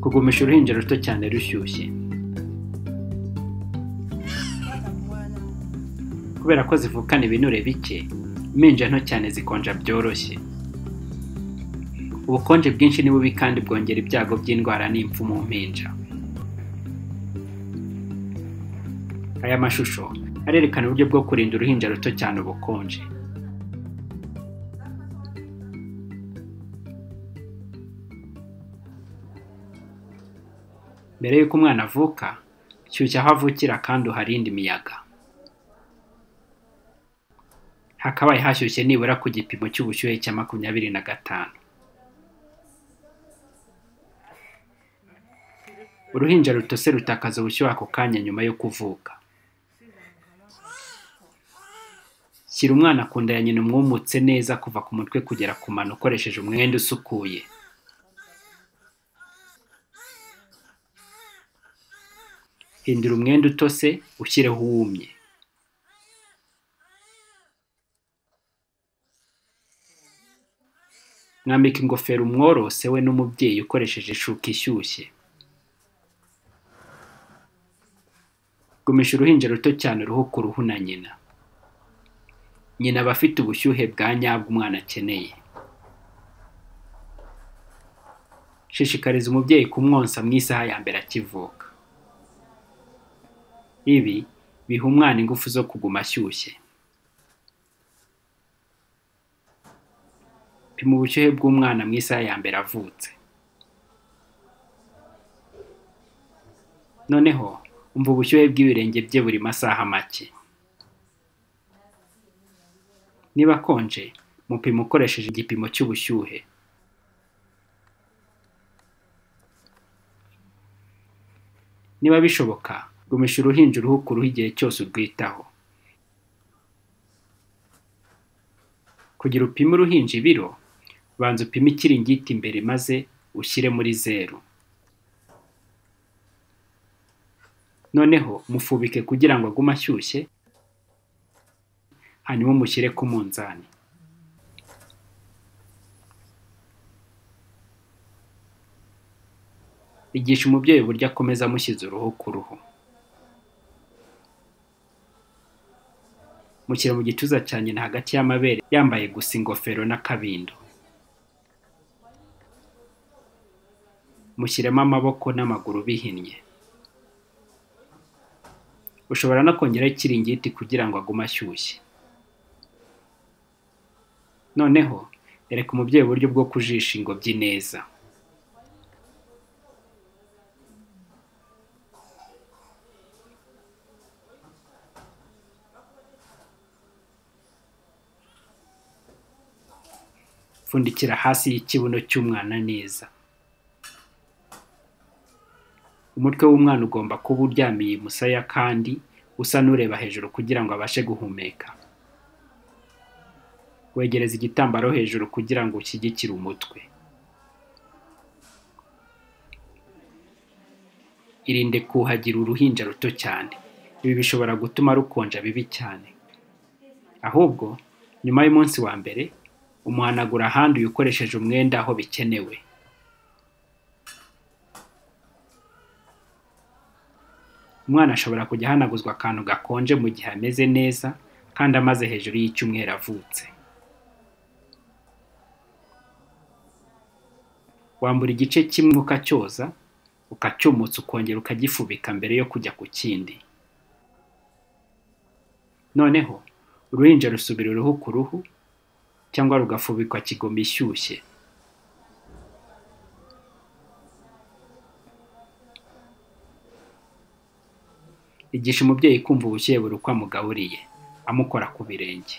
kugumisha uruhinja ruto cyane rushyushye kubera ko zivukana ibinure bike impinja nto cyane zikonja byoroshye ubukonje bwinshi ni bubi kandi bwongera ibyago by'indwara n'impfu mu mpinja aya mashusho arerekana uburyo bwo kurinda uruhinja ruto cyane ubukonje mbere y'uko umwana avuka shyushya aho avukira kandi uharinde imiyaga hakabaye hashyushye nibura ku gipimo cy'ubushyuhe cya makumyabiri na gatanu uruhinja rutose rutakaza ubushyuhe ako kanya nyuma yo kuvuka shyira umwana ku nda ya nyina umwumutse neza kuva ku mutwe kugera ku mano ukoresheje umwenda usukuye hindura umwenda utose ushyireho uwumye mwambika ingofero umworose we n'umubyeyi ukoresheje ishuka ishyushye gumisha uruhinja ruto cyane uruhu ku ruhu na nyina nyina aba afite ubushyuhe bwa nyabwo umwana akeneye shishikariza umubyeyi kumwonsa mu isaha ya mbere akivuka ibi biha umwana ingufu zo kuguma ashyushye pima ubushyuhe bw'umwana mu isaha ya mbere avutse noneho umva ubushyuhe bw'ibirenge bye buri masaha make niba akonje mupima ukoresheje igipimo cy'ubushyuhe niba bishoboka gumisha uruhinja uruhu ku ruhu igihe cyose urwitaho kugira upime uruhinja ibiro banza upime ikiringiti imbere maze ushyire muri zeru noneho mufubike kugira ngo agume ashyushye hanyuma mushyire ku munzani igisha umubyeyi uburyo akomeza amushyize uruhu ku ruhu mushyira mu gituza cya nyina hagati y'amabere yambaye gusa ingofero n'akabindo mushyiremo amaboko n'amaguru bihinnye ushobora no kongeraho ikiringiti kugira ngo agume ashyushye noneho ereka umubyeyi uburyo bwo kujisha ingobyi neza pfundikira hasi y'ikibuno cy'umwana neza umutwe w'umwana ugomba kuba uryamiye musaya kandi usa n'ureba hejuru kugira ngo abashe guhumeka wegereza igitambaro hejuru kugira ngo ushyigikire umutwe irinde kuhagira uruhinja ruto cyane ibi bishobora gutuma rukonja bibi cyane ahubwo nyuma y'umunsi wa mbere umuhanagura ahanduye ukoresheje umwenda aho bikenewe umwana ashobora kujya ahanaguzwa akantu gakonje mu gihe ameze neza kandi amaze hejuru y'icyumweru avutse wambura igice kimwe ukacyoza ukacyumutsa ukongera ukagifubika mbere yo kujya ku kindi noneho uruhinja rusubira uruhu ku ruhu cyangwa rugafubikwa kigoma ishyushye igisha umubyeyi kumva ubushyuhe buri uko amugaburiye amukora ku birenge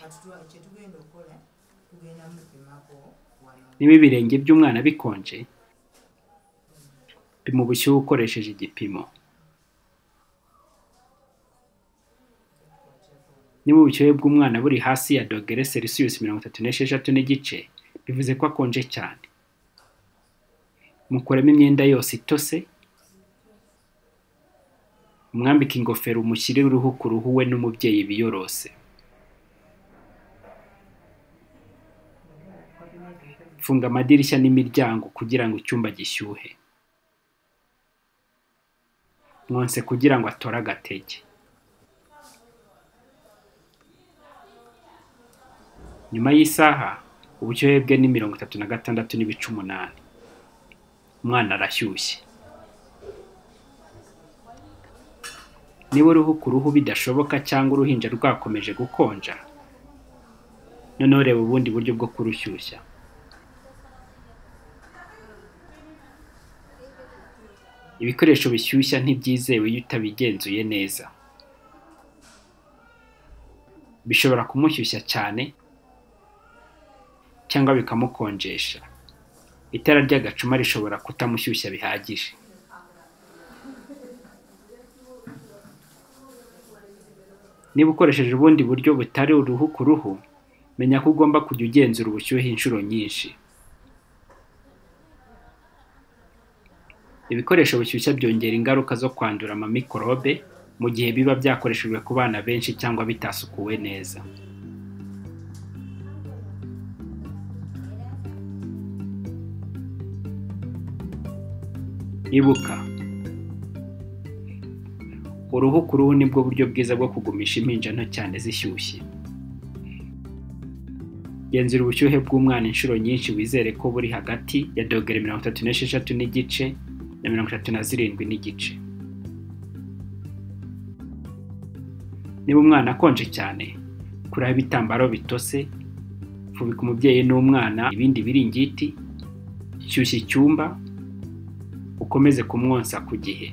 niba ibirenge by'umwana bikonje pima ubushyuhe ukoresheje igipimo niba ubushyuhe bw'umwana buri hasi ya dogere selisiyusi mirongo itatu n'esheshatu n'igice bivuze ko akonje cyane mukuremo imyenda yose itose umwambike ingofero umushyirire uruhu ku ruhu we n'umubyeyi biyorose funga amadirishya n'imiryango kugira ngo icyumba gishyuhe mwonse kugira ngo atore agatege nyuma y'isaha ubushyuhe bwe ni mirongo itatu na gatandatu n'ibice umunani umwana arashyushye niba uruhu ku ruhu bidashoboka cyangwa uruhinja rwakomeje gukonja noneho reba ubundi buryo bwo kurushyushya ibikoresho bishyushya ntibyizewe iyo utabigenzuye neza bishobora kumushyushya cyane cyangwa bikamukonjesha itara ry'agacuma rishobora kutamushyushya bihagije niba ukoresheje ubundi buryo butari uruhu ku ruhu menya ko ugomba kujya ugenzura ubushyuhe inshuro nyinshi ibikoresho bishyushya byongera ingaruka zo kwandura amamikorobe mu gihe biba byakoreshejwe ku bana benshi cyangwa bitasukuwe neza ibuka uruhu ku ruhu nibwo buryo bwiza bwo kugumisha impinja nto cyane zishyushye genzura ubushyuhe bw'umwana inshuro nyinshi wizere ko buri hagati ya dogere mirongo itatu n'esheshatu n'igice na mirongo itatu na zirindwi n'igice niba umwana akonje cyane kuraho ibitambaro bitose fubika umubyeyi n'umwana ibindi biringiti shyushya icyumba ukomeze kumwonsa ku gihe